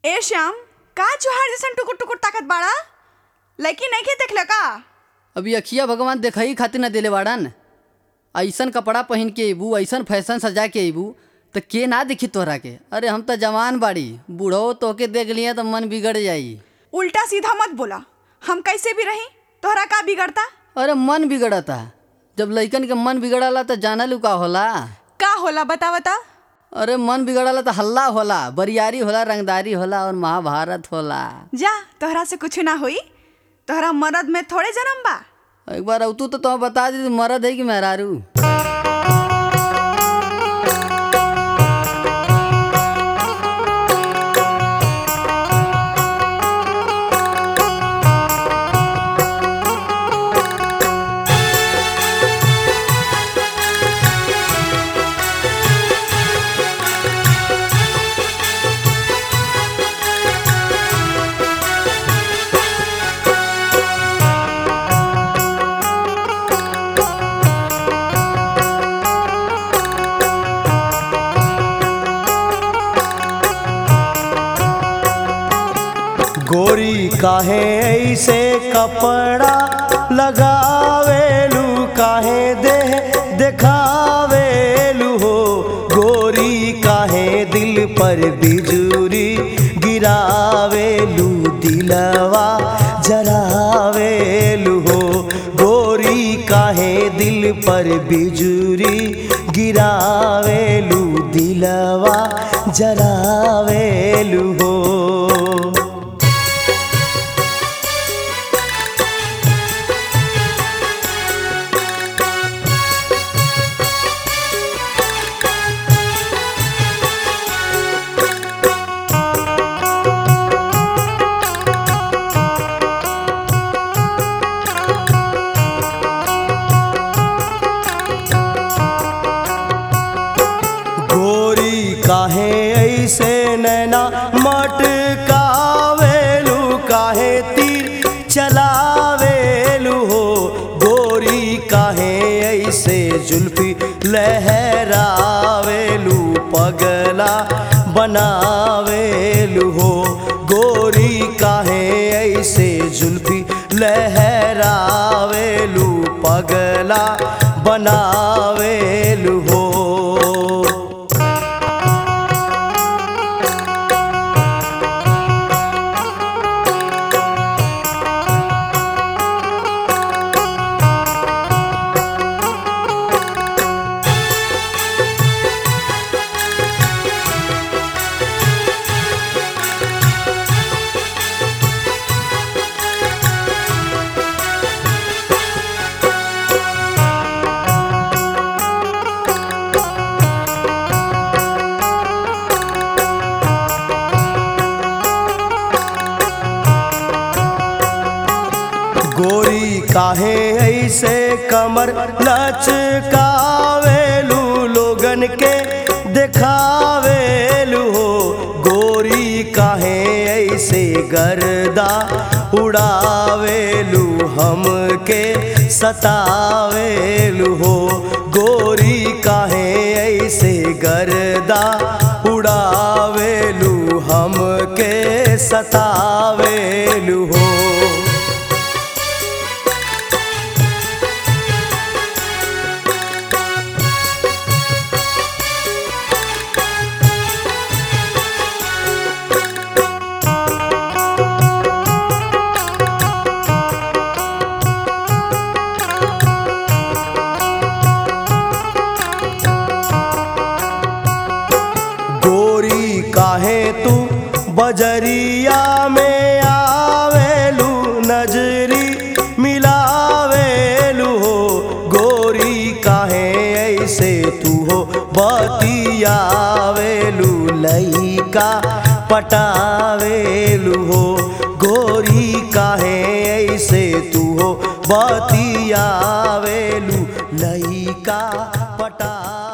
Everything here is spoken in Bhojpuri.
ए श्याम का जोहार जैसन टुकुर टुकुर ताकत बाड़ा लड़की नहीं के देखले का अभी अखिया भगवान देखई खातिर न देले बाड़न ऐसन कपड़ा पहन के अबू ऐसन फैशन सजा के अबू तो के ना देखी तोहरा के अरे हम तो जवान बाड़ी बूढ़ो तोहके देख लिया तो मन बिगड़ जाई उल्टा सीधा मत बोला हम कैसे भी रही तोहरा का बिगड़ता अरे मन बिगड़ता जब लइकन के मन बिगड़ला तो जाना लू का होला का होला बता बता अरे मन बिगड़ला तो हल्ला होला बरियारी होला रंगदारी होला और महाभारत होला जा तोहरा से कुछ ना होई तोहरा मरद में थोड़े जन्म बा एक बार अवतू तो तुम्हें बता दी मरद है कि मेहरारू गोरी काहे ऐसे कपड़ा लगावेलू काहे दे देखावेलू हो गोरी काहे दिल पर बिजुरी गिरावेलू दिलवा जरावेलू हो गोरी काहे दिल पर बिजुरी गिरावेलू दिलवा जरावेलू हो गोरी काहे ऐसे नैना मटकावेलू काहे तीर चलावेलू हो गोरी काहे ऐसे जुल्फी लहरावेलू पगला बनावेलू हो गोरी काहे ऐसे जुल्फी लहरावेलू पगला बनावेलू हो गोरी काहे ऐसे कमर लचकावेलू लोगन के देखावेलू हो गोरी काहे ऐसे गर्दा उड़ावेलू हमके सतावेलू हो गोरी काहे ऐसे गर्दा उड़ावेलू हमके सतावेलू हो गोरी काहे तू बजरिया में आवेलू नजरी मिलावेलू हो गोरी काहे ऐसे तू हो बतियावेलू लइका पटावेलू हो गोरी काहे ऐसे तू हो बतियावेलू लइका पटा